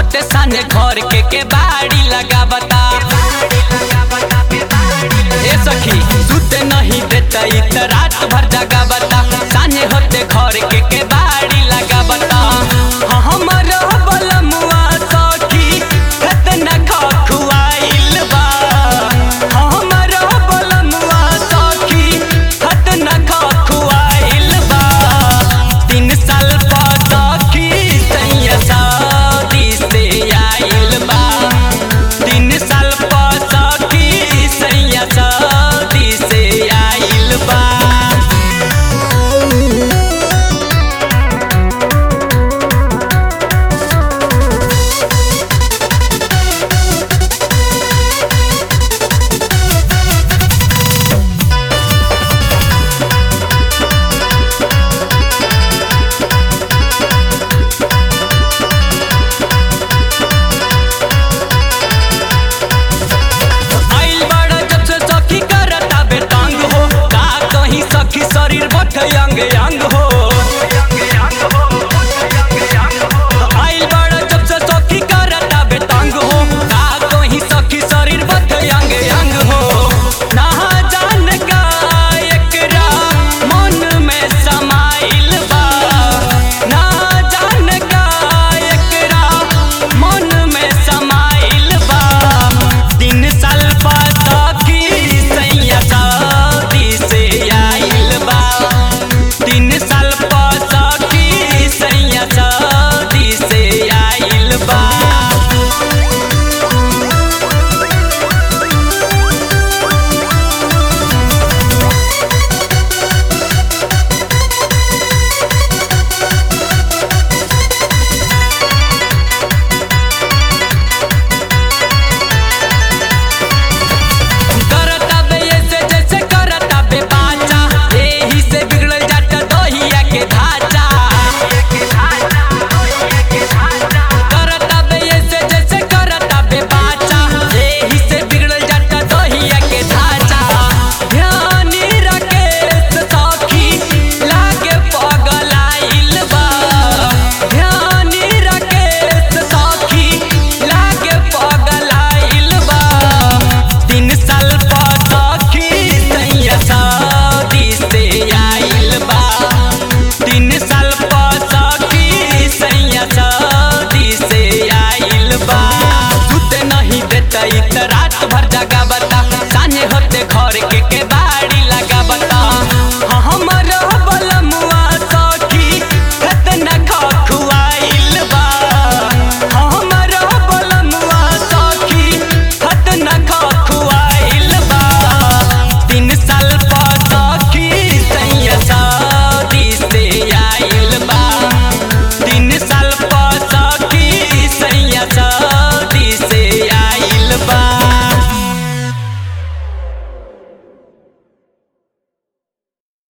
होते साने घर के के बाड़ी लगावता ए सखी सुते नहीं देता इ त रात भर जगावता साने होते घर के के बाड़ी लगावता हाँ, हमर बलमुआ सखी खतना खखुआइल बा हाँ, हमर बलमुआ सखी खतना खखुआइल बा तीन साल पर सखी सैया शादी से आइल बा तीन साल पर सखी सैया शादी से आइल बा आइल बड़ा जब से सखी करता बेटांग हो का कहीं सखी शरीर बट अंग अंग हो आइल बड़ा जब से सखी करता बेटांग हो का कहीं सखी शरीर बट अंग अंग हो ना जान का एकरा मन में समाइल बा ना जान का एकरा मन में समाइल बा तीन साल बाद सखी सैया शादी से आइल बा तीन साल बाद सखी सैया शादी से आइल बा करता बे ऐसे जैसे करता बे बाचा एही से बिगड़ल जाता दोहिया के ढांचा करता बे ऐसे जैसे करता बे बाचा एही से बिगड़ल जाता दोहिया के ढांचा ध्यानी राकेश सखी लागे पगलाइल बा ध्यानी राकेश सखी लागे पगलाइल बा तीन साल पर सखी सैया शादी से आइल बा तीन साल पर सखी सैया शादी से आइल बा सुते नहीं देता इ त रात भर जगा